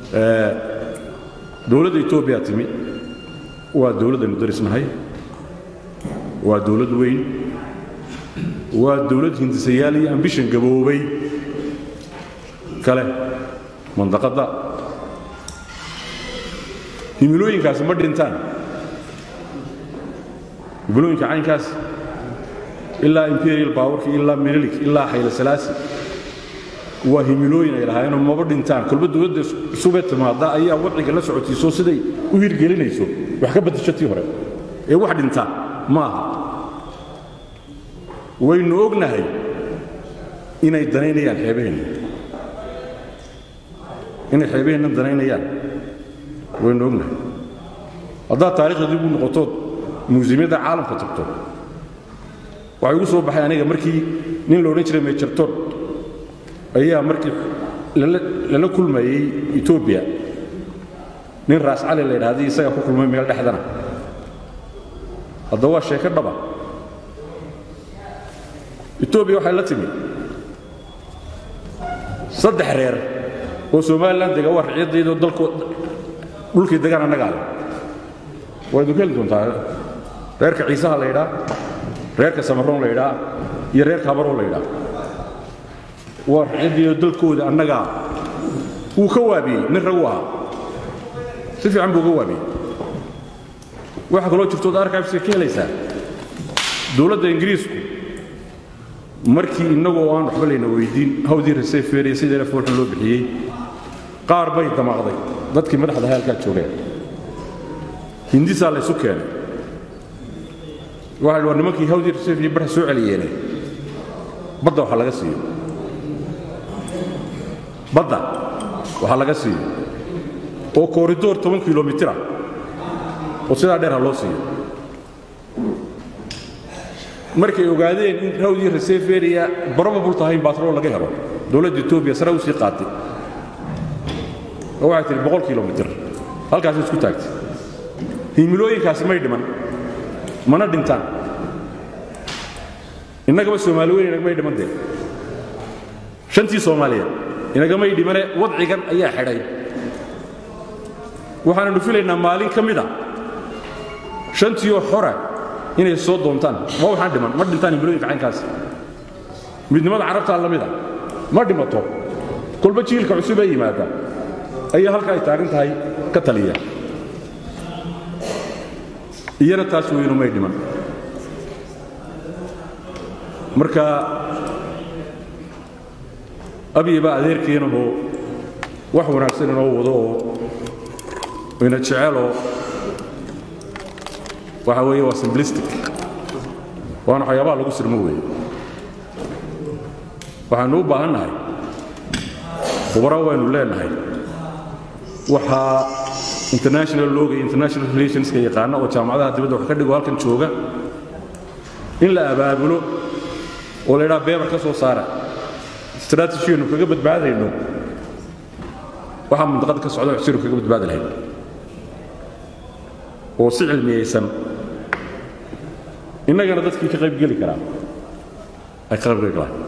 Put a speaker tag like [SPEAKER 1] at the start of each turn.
[SPEAKER 1] dowladda etoobiya timi waa dowladdaynu darisnahay waa dowlad weyn waa dowlad hindisayaal iyo ambishan gaboobay kale mandaqadda himilooyinkaasi ma dhintaan himilooyinka caynkaas ilaa imperial powerki ilaa menilik ilaa xayla salaasi waa himilooyin ay lahaayeenoo maba dhintaan kolba dowladda cusubee timaadda ayaa wadciga la socotiiso siday u hirgelinayso wax ka baddasho tii hore ee wax dhintaa ma aha waynu ognahay inay danaynayaan xeebaheenna inay xeebaheenna danaynayaan waynu ognahay haddaad taarikhda dib u noqotood muusiyamyadda caalamka tagto waxay ugu soo baxay aniga markii nin la odhan jiray mejartor ayaa markii lala kulmayey etoobiya nin raas cali la yidhahday isagaa ku kulmay meel dhexdana hadda waa sheeko dhaba etoobiya waxay la timi saddex reer oo somalilan dega waa ricyaddaydo dalko dhulkii degaan annagaa leh waa idinku heli doontaa reerka ciisaha la yidhaa reerka samaroon la yidhaa iyo reerka habaroon la yidhaa waa ricyaddaydo dalkooda annagaa wuu ka waabiyey nin ragu ahaa si fiican buu uga waabiyey waxaa kaloo jirtood archiveska ka helaysaa dowladda ingiriisku markii innagoo aan waxba layna weydiin hawdii reseferia sideena foolxun loo bixiyey qaar bay damaaqday dadkii madaxda hayalkaa joogeen hindisaa laysu keenay waxa waa nimankii hawdii reseferia barha soo celiyeene badda waxa laga siiyo badda waxaa laga siiyo oo kooridoor toban kilomitira oo sidaa dheer ha loo siiyo markay ogaadeen in hawdii reseferia probable tahay in batrol laga helo dowladda etoobiya sare u sii qaatay oo waxay tihi boqol kilomitir halkaasay isku taagtay himilooyinkaasi may dhiman mana dhintaan innagaba soomaali weyn inagamay dhiman dee shantii soomaaliyeed inagamay dhimane wadcigan ayaa xidhay waxaananu filaynaa maalin ka mida shantiioo xora inay soo doontaan ma waxaan dhiman ma dhintaan himilooyinka caynkaas midnimada carabtaa la mida ma dhimato kolba jiilka cusub ee yimaada ayaa halka ay taagan tahay ka taliya iyana taas weynu may dhiman marka abiya baa adeerkeenahoo wax wanaagsan inoo wado oo ina jeceloo waxa weeye waa simplistic waana waxyaabaha lagu sirmo weeye waxaannu u baahan nahay khubaro waynu leenahay waxaa international looga iyo international relationska yaqaana oo jaamacadaha dibadda wax ka dhigo halkan jooga in la abaabulo oo la ydhaha beebar ka soo saara strategianu kaga badbaadayno waxaa mundaqada ka socda xusinu kaga badbaadi lahayd oo si cilmiyaysan innagana dadkii ka qaybgeli karaa ay ka qaybgeli karaan